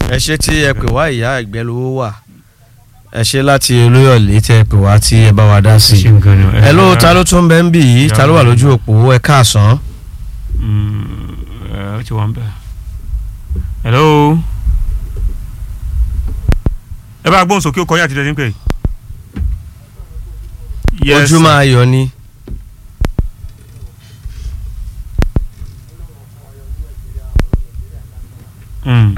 ẹ ṣe tí ẹ pè wá ìyá ẹgbẹ́ lówó wà ẹ ṣe láti olóyọ̀lé tẹ ẹ pè wá tí ẹ bá wa dá sí i ẹ ló ta ló tún bẹ ń bì yìí ta ló wà lójú òpó ẹ káàsán. ó ti wà ń bẹ̀. hello. ẹ bá gbóhùn sókè ó kọjá àti tẹ̀sí ń pè. Yes, ojú máa yọ ni. Mm.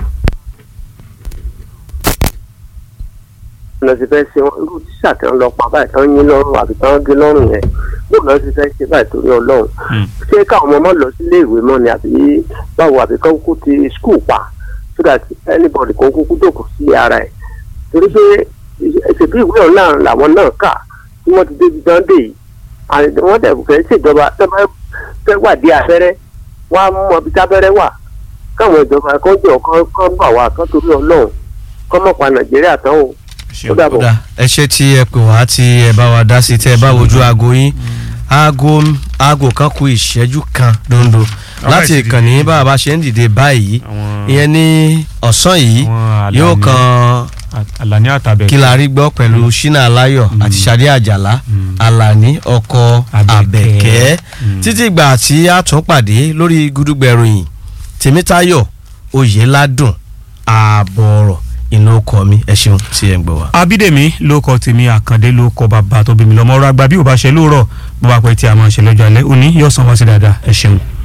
lọ sí fẹ́ ṣe wọn irú tíṣà tí wọ́n lọ pa báyìí tí wọ́n yín lọ́rùn àbí tí wọ́n gé lọ́rùn yẹn bóun lọ sí fẹ́ ṣe báyìí torí ọlọ́run Mm. ṣé káwọn ọmọ máa lọ sílé ìwé mọ́ ni àbí báwo àbí kán kú ti skul pa so that anybody kò kúkú dòkú sí ara ẹ̀ torí pé ìṣètò ìwé ọ̀la làwọn náà kà tí wọ́n ti débi dán dé yìí and wọ́n dẹ̀ fẹ́ ṣèjọba tó bá fẹ́ wà dé abẹ́rẹ́ wọ́n á mọ ibi tábẹ́rẹ́ wà káwọn ìjọba kan jọ kán kán gbà wá kán torí ọlọ́run kán mọ̀ pa nàìjíríà tán o ó dàbọ̀. kódà ẹ ṣe tí ẹ pè wá tí ẹ bá wa dá sí tẹ ẹ bá wojú aago yín aago aago kan kù ìṣẹ́jú kan dondo láti Alright, ìkànnì bá a bá ṣe ń dìde báyìí àwọn ìyẹn ní ọ̀sán yìí àwọn yóò Àlàní- kan Àlàní àtàbẹ̀. kí la rí gbọ́ pẹ̀lú ṣínà aláyọ̀ àti ṣadé àjàlá Mm. àlàní ọkọ Àbẹ̀kẹ́. àbẹ̀kẹ́ Mm. títí ìgbà tí a tún pàdé lórí gúdúgbẹ̀ròyìn tèmítayọ̀ oyèládùn ààbọ̀ ọ̀rọ̀ inú ọkọ mi ẹ ṣeun tí ẹ ń gbọ́ wa. abídèmí ló kọ tèmi àkàndé ló kọ bàbá tó bí mi lọ́mọ ọ̀rọ̀ àgbà bí ò bá ṣe lóòrọ̀ bó bá pẹ́ tí a máa ṣe lọ́jọ́ alẹ́ òní yóò san wá sí dáadáa ẹ ṣeun.